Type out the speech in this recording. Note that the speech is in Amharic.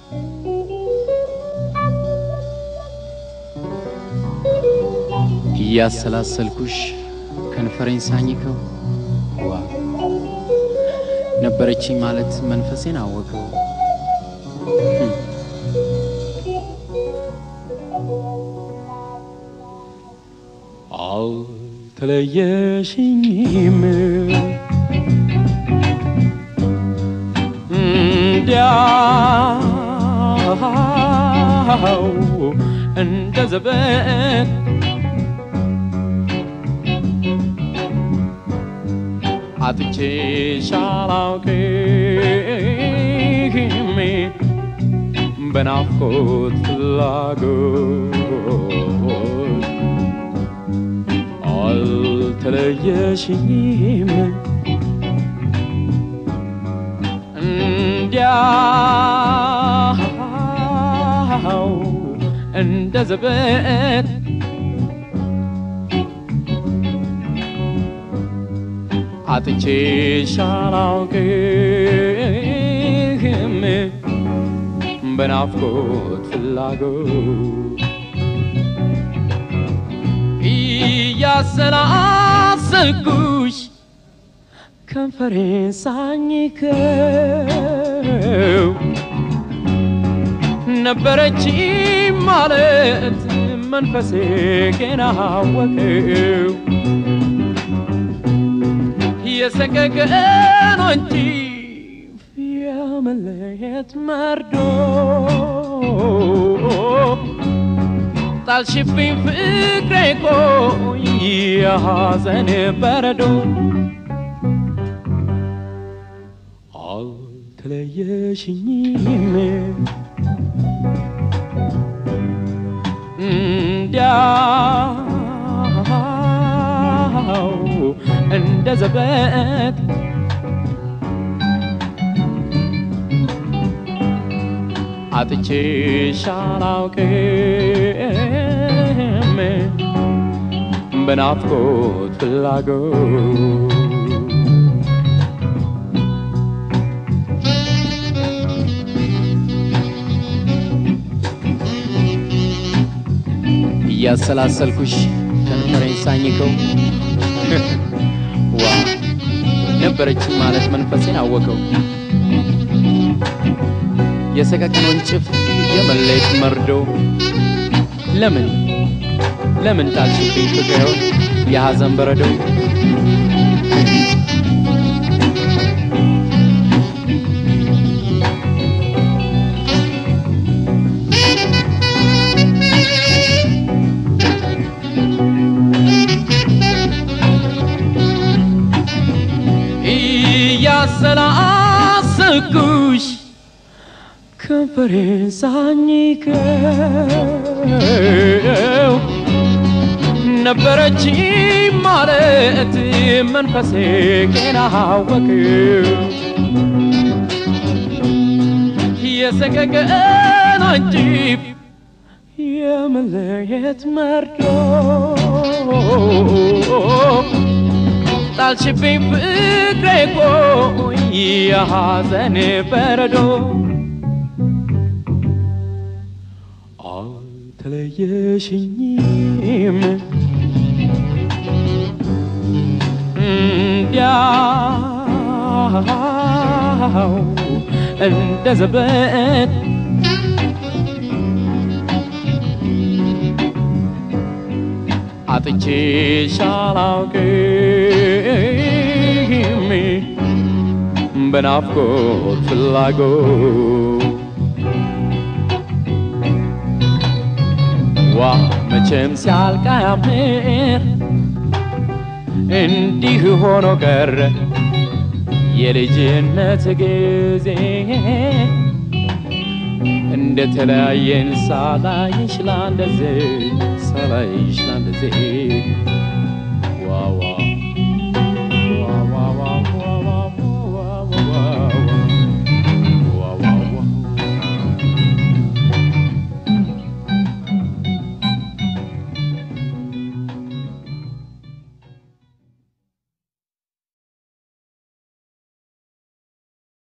እያሰላሰልኩሽ ከንፈሬን ሳኝከው ዋ ነበረችኝ ማለት መንፈሴን አወቀው። አልተለየሽኝም እንዲያው እንደ ዘበት አጥቼሽ አላውቅም በናፍቆት ፍላጎት አልተለየሽኝም እንዲያው እንደ ዘበት አጥቼሽ አላውቅም በናፍቆት ፍላጎት እያሰላሰልኩሽ ከንፈሬን ሳኝከው ነበረች ማለት መንፈሴ ገና አወቀው የሰቀቀን እንጂ የመለየት መርዶ ጣልሽብኝ ፍቅሬ ቆይ የሐዘን በረዶ አልተለየሽኝም እንዲያው እንደ ዘበት አጥቼሽ አላውቅም በናፍቆት ፍላጎት እያሰላሰልኩሽ ከንፈሬን ሳኝከው ዋ ነበረችኝ ማለት መንፈሴን አወቀው የሰቀቀን ወንጭፍ የመለየት መርዶ ለምን ለምን ጣልሽብኝ ፍቅሬውን የሐዘን በረዶ እያሰላሰልኩሽ ከንፈሬን ሳኝከው ነበረች ማለት መንፈሴ ገና አወቀው የሰቀቀን አንጂብ የመለየት መርዶ ጣልሽብኝ ፍቅሬ ቆይ የሐዘን በረዶ አልተለየሽኝም እንዲያው እንደ ዘበት አጥቼሽ አላውቅም በናፍቆት ፍላጎት ዋ መቼም ሲያልቅ አያምር እንዲህ ሆኖ ቀረ የልጅነት ጊዜ እንደ ተለያየን ሳላይሽ ላንደዜ ሳላይሽ ላንደዜ ዋዋ